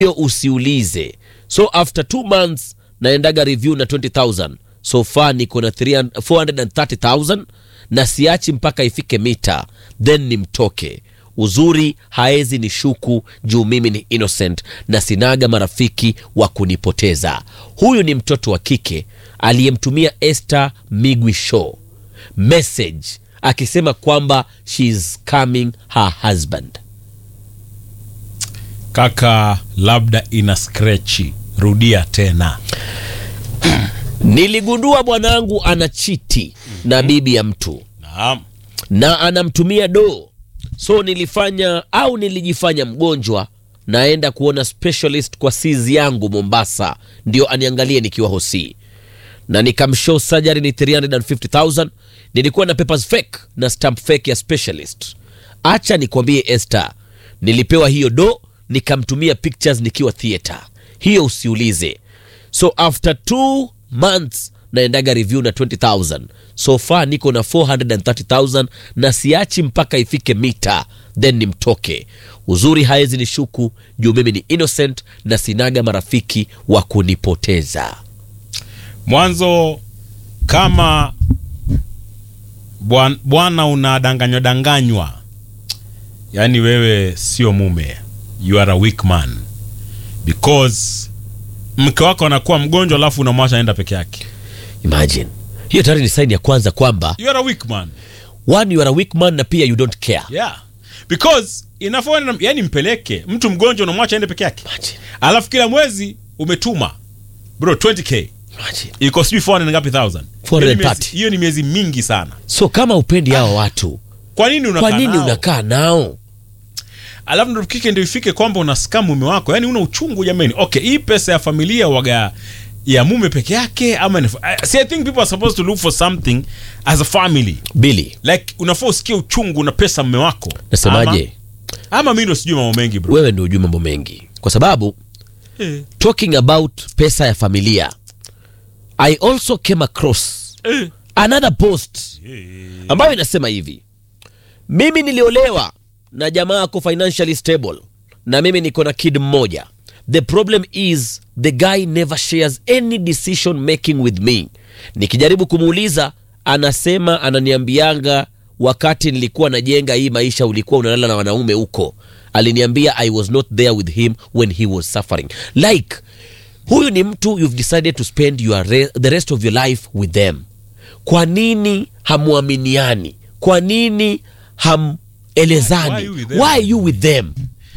hiyo usiulize so after two months naendaga review na 20000 so far niko na 300 430000 na siachi mpaka ifike mita then nimtoke uzuri haezi ni shuku juu mimi ni innocent na sinaga marafiki wa kunipoteza huyu ni mtoto wa kike aliyemtumia Esther Migwi Show message akisema kwamba she is coming her husband kaka labda ina skrechi rudia tena niligundua bwanangu ana chiti na bibi ya mtu naam na anamtumia doo so nilifanya au nilijifanya mgonjwa naenda kuona specialist kwa sizi yangu mombasa ndio aniangalie nikiwa hosi na nikamshow surgery ni 350000 nilikuwa na papers fake na stamp fake ya specialist acha nikwambie Esther nilipewa hiyo do nikamtumia pictures nikiwa theater hiyo usiulize so after two months naendaga review na 20000 so far niko na 430000 na siachi mpaka ifike mita then nimtoke uzuri haezi ni shuku juu mimi ni innocent na sinaga marafiki wa kunipoteza mwanzo kama bwan- bwana unadanganywa danganywa yaani wewe sio mume you are a weak man because mke wako anakuwa mgonjwa alafu unamwacha aenda peke yake imagine hiyo tayari ni saini ya kwanza kwamba you are a weak man one you are a weak man na pia you don't care yeah because inafaa yani mpeleke mtu mgonjwa unamwacha aende peke yake Imagine. alafu kila mwezi umetuma bro 20k Imagine. iko sijui 400 ngapi thousand 430. Hiyo ni miezi- hiyo ni miezi mingi sana so kama upendi hawa watu kwa nini unakaa kwa nini nao? unakaa nao alafu ndo kike ndio ifike kwamba unasika mume wako yani una uchungu jamani okay hii pesa ya familia waga ya mume peke yake ama ni, I- see, I think people are supposed to look for something as a family bili like unafaa usikie uchungu na pesa mume wako nasemaje ama, ama mi ndo sijui mambo mengi bro wewe ndio ujui mambo mengi kwa sababu eh, talking about pesa ya familia i also came across eh, another post ambayo inasema hivi mimi niliolewa na jamaa ako financially stable na mimi niko na kid mmoja the problem is the guy never shares any decision making with me nikijaribu kumuuliza anasema ananiambianga wakati nilikuwa najenga hii maisha ulikuwa unalala na wanaume huko aliniambia i was not there with him when he was suffering like huyu ni mtu you've decided to spend your re the rest of your life with them kwa nini hamwaminiani kwa nini hamelezani Why you with them? why are you with them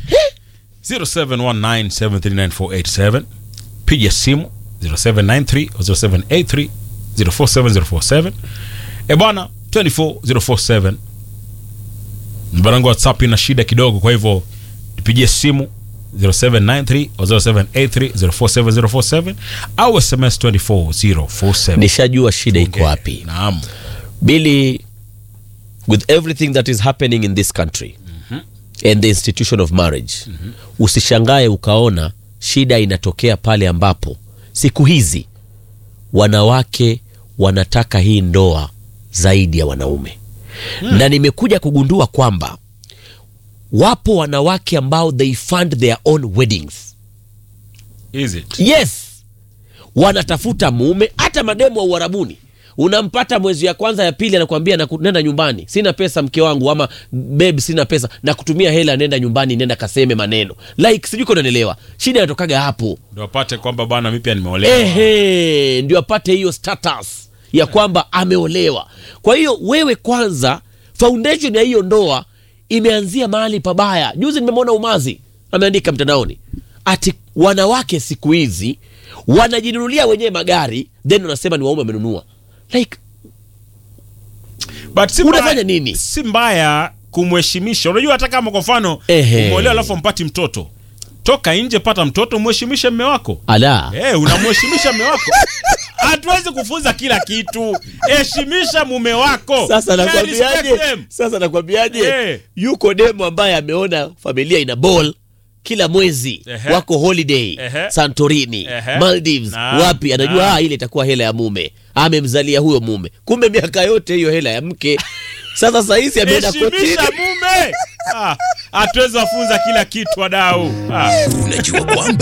0719739487 piga simu 0793 au 0783 047047 e bwana 24047 mbarangu whatsapp ina shida kidogo kwa hivyo tupigie simu 0793 au 0783 047047 au sms 24047 nishajua shida iko wapi naam bili with everything that is happening in this country and the institution of marriage usishangae ukaona shida inatokea pale ambapo siku hizi wanawake wanataka hii ndoa zaidi ya wanaume na nimekuja kugundua kwamba wapo wanawake ambao they fund their own weddings is it yes wanatafuta mume hata mademu wa uharabuni unampata mwezi ya kwanza ya pili anakwambia naku- nenda nyumbani sina pesa mke wangu ama beb sina pesa na kutumia hela nenda nyumbani nenda kaseme maneno like sijui kunanielewa shida inatokaga hapo ndo wapate kwamba bwana mi pia nimeolewa ehe ndio apate hiyo status ya kwamba ameolewa kwa hiyo wewe kwanza foundation ya hiyo ndoa imeanzia mahali pabaya juzi nimemwona umazi ameandika mtandaoni ati wanawake siku hizi wanajinunulia wenyewe magari then wanasema ni waume wamenunua like but si Unafanya mbaya- nini? si mbaya kumheshimisha unajua hata kama kwa mfano Ehe. umeolewa alafu mpati mtoto toka nje pata mtoto mheshimishe mme wako ala hey, unamheshimisha mme wako hatuwezi kufunza kila kitu heshimisha mume wako sasa Yeah, nakwambiaje respect them. sasa nakwambiaje Eh. yuko demo ambaye ameona familia ina ball kila mwezi Ehe. wako holiday Ehe. santorini Ehe. maldives Naam, wapi anajua naam. ah, ile itakuwa hela ya mume amemzalia huyo mume kumbe miaka yote hiyo hela ya mke sasa sahizi ameenda kotini heshimisha mume ah, hatuwezi wafunza kila kitu wadau ah. Unajua kwamba